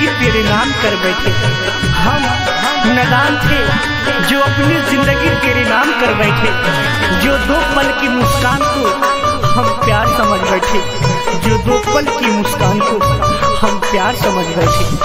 जिंदगी तेरे नाम कर बैठे हम नदान थे जो अपनी जिंदगी तेरे नाम कर बैठे जो दो पल की मुस्कान को हम प्यार समझ बैठे जो दो पल की मुस्कान को हम प्यार समझ बैठे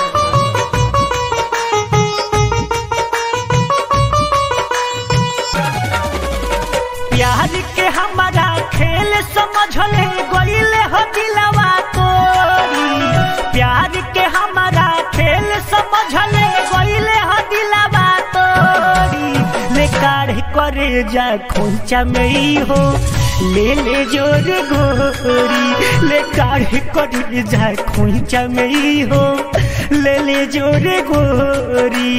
प्यार के हमारा खेल समझले गईले हो दिलवा तोरी प्यार के हमारा खेल समझले गईले हो दिलवा तोरी ले काढ़ करे जा खोंचा में ही हो ले ले जोर गोरी ले काढ़ करे जा खोंचा में ही हो ले ले जोर गोरी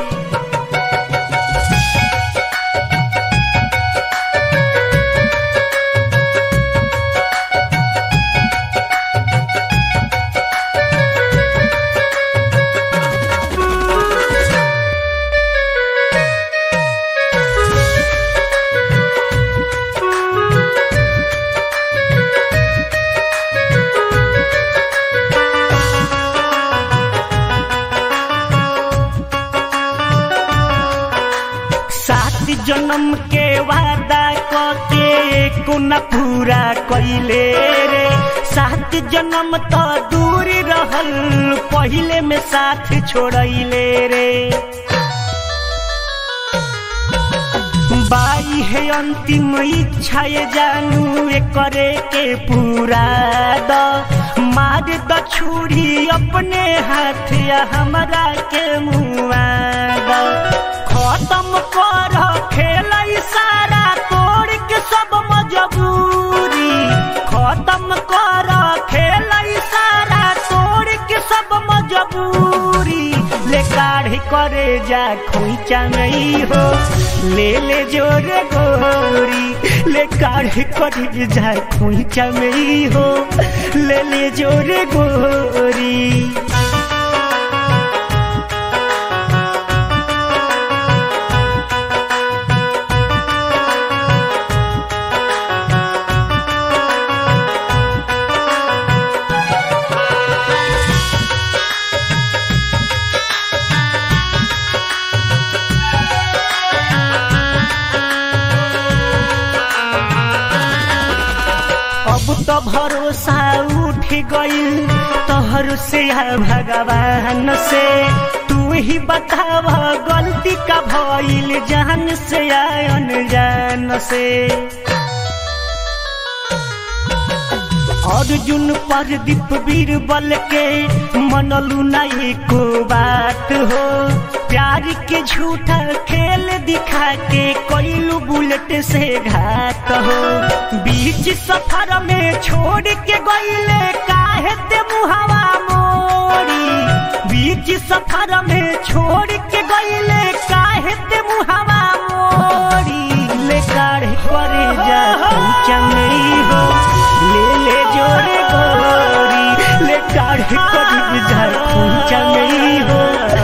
सात जन्म के वादा के को न पूरा कैले रे सात जन्म तो दूर रहल पहले में साथ छोड़ले रे बाई है अंतिम इच्छा ये जानू ये करे के पूरा द मार द छुरी अपने हाथ या हमरा के मुआ द खत्म कर खेल सारा तोड़ के सब मजबूरी खत्म कर खेल सारा तोड़ के सब मजबूरी ले काढ़ करे जा खोइचा नहीं हो ले ले जोरे गोरी ले काढ़ करे जा खोइचा नहीं हो ले ले जोरे गोरी अब तो भरोसा उठ गई तोहर से या भगवान से तू ही बताव गलती का भइल जान से या अनजान से अर्जुन पर दीप बीरबल के मनलू नहीं को बात हो प्यार के झूठा खेल दिखा के कोइलू बुलेट से घात हो बीच सफर में छोड़ के गईले काहे ते मुहावा मोरी बीच सफर में छोड़ के गईले काहे ते मुहावा मोरी ले काढ़ करे जा चंगड़ी हो ले ले जोरे गोरी ले काढ़ करे जा चंगड़ी हो